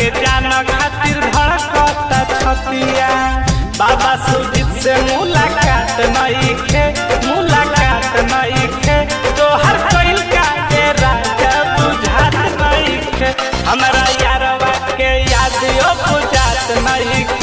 के जान खातिर धड़कता छतिया बाबा सुजीत से मुलाकात नहीं खे मुलाकात नहीं खे तोहर कइल का के राजा बुझात नहीं खे हमरा यारवा के याद यो बुझात नहीं खे